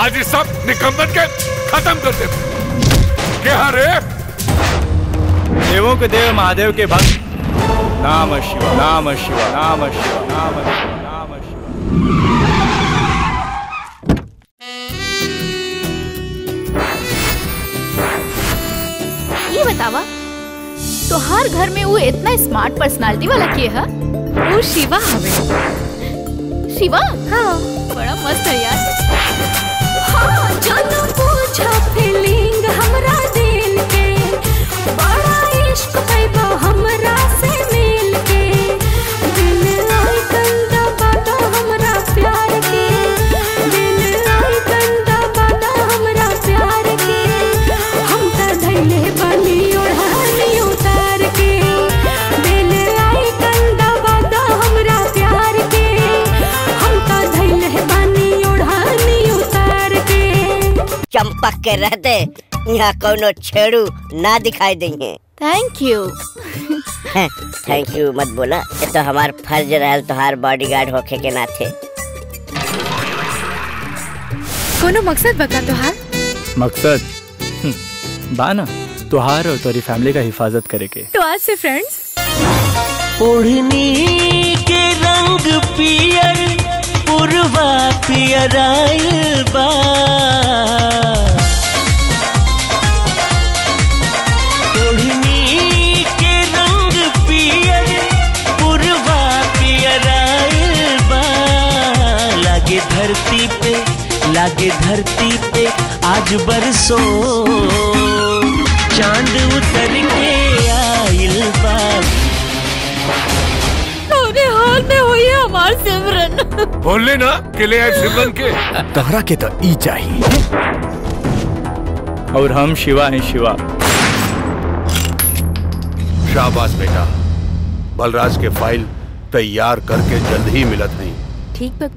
आज ये सब निकम्मन के खत्म कर दे क्या रे देवों के देव महादेव के भक्त नाम शिव नाम शिव नाम शिव नाम शिव नाम शिव ये बतावा तो हर घर में वो इतना स्मार्ट पर्सनालिटी वाला के है वो शिवा हवे शिवा हाँ बड़ा मस्त है यार हाँ, जानो पूछा फीलिंग हमरा दिल के बड़ा इश्क पैदा हमरा से मिल के दिल आई कंदा बादा हमरा प्यार के दिल आई कंदा बादा हमरा प्यार के हम त धैले बनी ओढ़ानी उतार के दिल आई कंदा बादा हमरा प्यार के हम त धैले बनी ओढ़ानी उतार के चंपक के रहते यहाँ कोनो छेड़ू ना दिखाई देंगे थैंक यू थैंक यू मत बोला ये तो हमार फर्ज रहल तोहार बॉडीगार्ड होखे के नाथे कोनो मकसद बता तोहार मकसद हम्म, बा ना तुहार और तुम्हारी फैमिली का हिफाजत करे के तो आज से फ्रेंड्स ओढ़नी के रंग पियर पुरवा पियर आइल बा ओढ़नी के रंग पियर पुरवा पियर आइल बा लागे धरती पे लागे धरती पे आज बरसो चांद उतर के आइल बा अरे हाल में हुई है हमार सिमरन बोल ना किले आए सिमरन के तहरा के तो ई चाहिए और हम शिवा हैं शिवा शाबाश बेटा बलराज के फाइल तैयार करके जल्द ही मिलत नहीं ठीक बा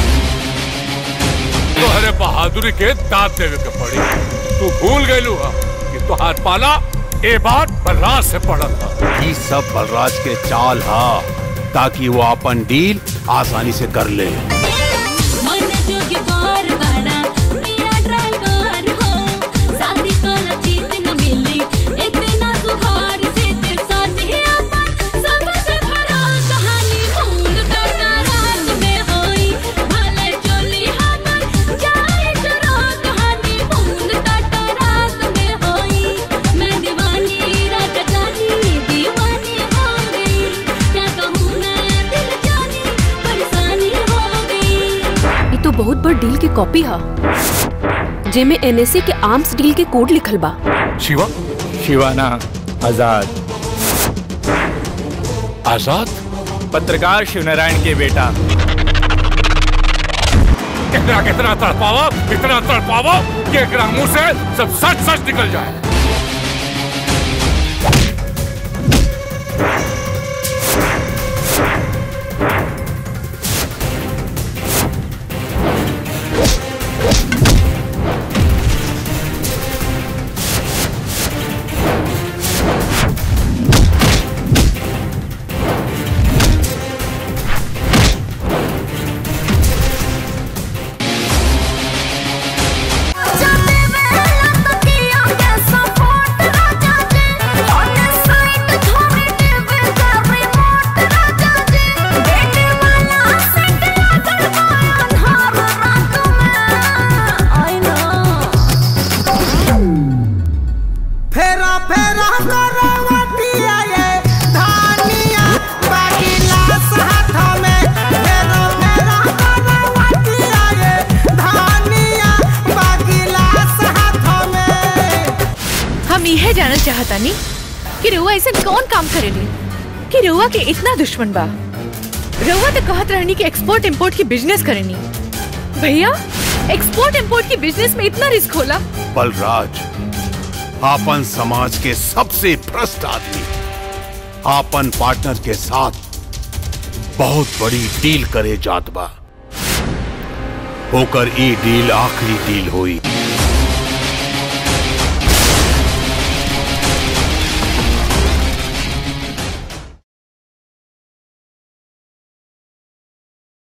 तोहरे बहादुरी के दांत देवे के पड़ी तू भूल गयलू हा कि तोहार पाला ए बात बलराज से पड़ल हा ये सब बलराज के चाल हा ताकि वो अपन डील आसानी से कर ले मन जोगी बार बाड़ा मेरा ड्राइवर हो शादी कोला चीज न मिली इतना सुहार से तेरे साथ ही अपन सबसे भरा कहानी भूल करना रात में होई भले चोली हमर जाए चुरा कहानी भूल करना रात में होई मैं दीवानी रात जानी दीवानी हो गई क्या कहूँ मैं दिल जानी परेशानी हो गई ये तो बहुत बड़ डील की कॉपी है जेमे एनएसए के आर्म्स डील के कोड लिखल बा शिवा शिवाना आजाद आजाद पत्रकार शिवनारायण के बेटा कितना कितना तड़पावा इतना तड़पावा कि एकरा मुंह से सब सच सच निकल जाए फेरा फेरा करवटिया ये धानिया बाकी लाश हाथ में फेरा फेरा करवटिया ये धानिया बाकी लाश हाथ में हम यह जानना चाहता नी कि रउआ ऐसे कौन काम करेली कि रउआ के इतना दुश्मन बा रउआ तो कहत रहनी कि एक्सपोर्ट इंपोर्ट की बिजनेस करेनी भैया एक्सपोर्ट इंपोर्ट की बिजनेस में इतना रिस्क होला बलराज आपन समाज के सबसे भ्रष्ट आदमी आपन पार्टनर के साथ बहुत बड़ी डील करे जात बा होकर ई डील आखिरी डील हुई